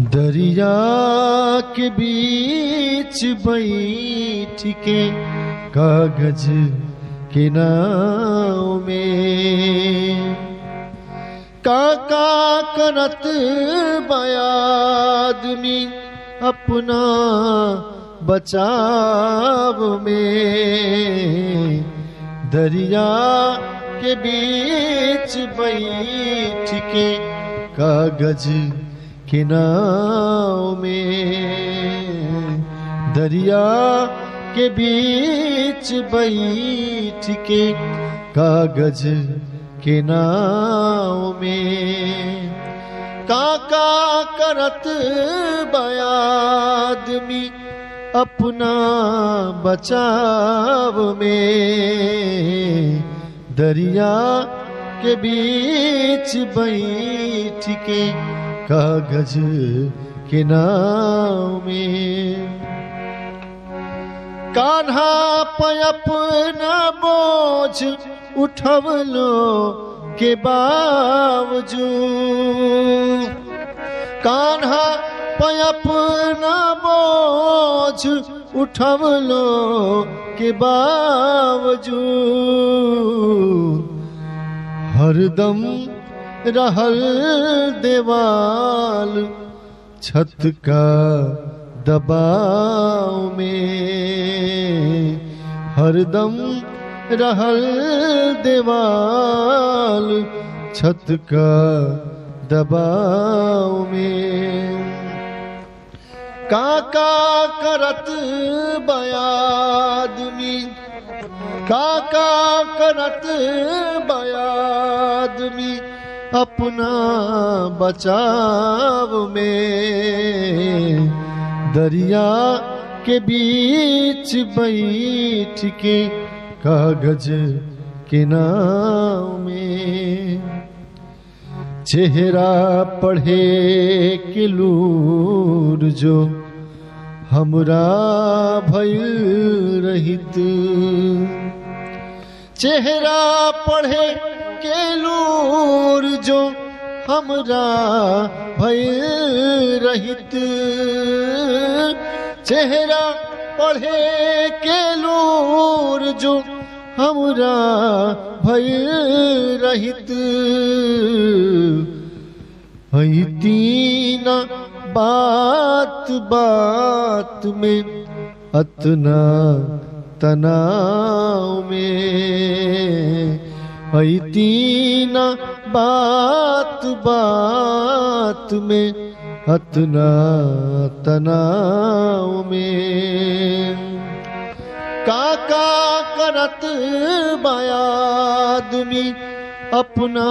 दरिया के बीच बैठ के कागज के नाव में काका करत बयादमी अपना बचाव में दरिया के बीच बैठ के कागज के नाव में दरिया के बीच बैठ के कागज के नाव में काका करत बयादमी अपना बचाव में दरिया के बीच बैठ के कागज के नाव में कान्हा अपना बोझ उठवलो के बावजूद कान्हा अपना बोझ उठवलो के बावजूद हरदम रहल देवाल छत का दबाव में हरदम रहल देवाल छत का दबाव में काका करत बयादमी काका करत बयादमी अपना बचाव में दरिया के बीच बैठ के कागज के नाव में चेहरा पढ़े के लूर जो हमरा भइल रहित चेहरा पढ़े के लूर जो हमरा भइल रहित चेहरा पढ़े के लूर जो हमरा भइल रहित तीन बात बात में अतना तनाव में तीन बात बात में अतना तनाव में काका करत बयादमी अपना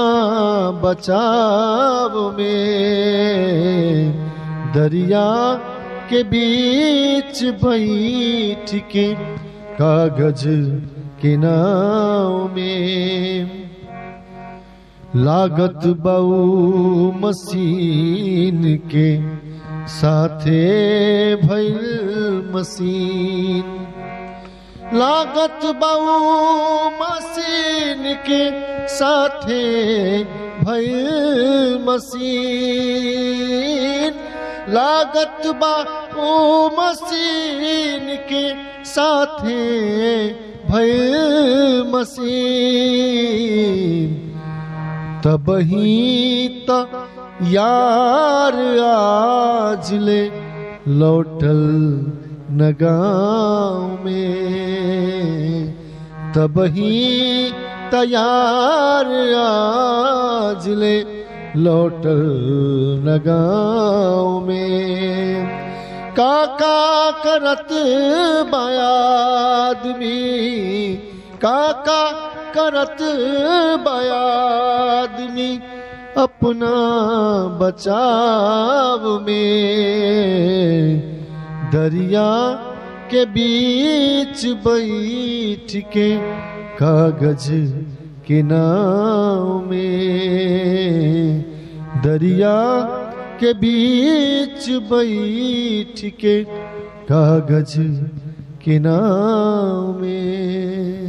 बचाव में दरिया के बीच बैठ के कागज के नाव में लागत बऊ मशीन के साथे भइल मशीन लागत बऊ मशीन के साथे भइल मशीन लागत बऊ मशीन के साथे भइल मशीन तबही त यार आज ले लौटल नगाँव में तबही तैयार आज ले लौटल नगाँव में काका करत बयादमी काका करत बयादमी अपना बचाव में दरिया के बीच बैठ के कागज के नाव में दरिया के बीच बैठ के कागज के नाव में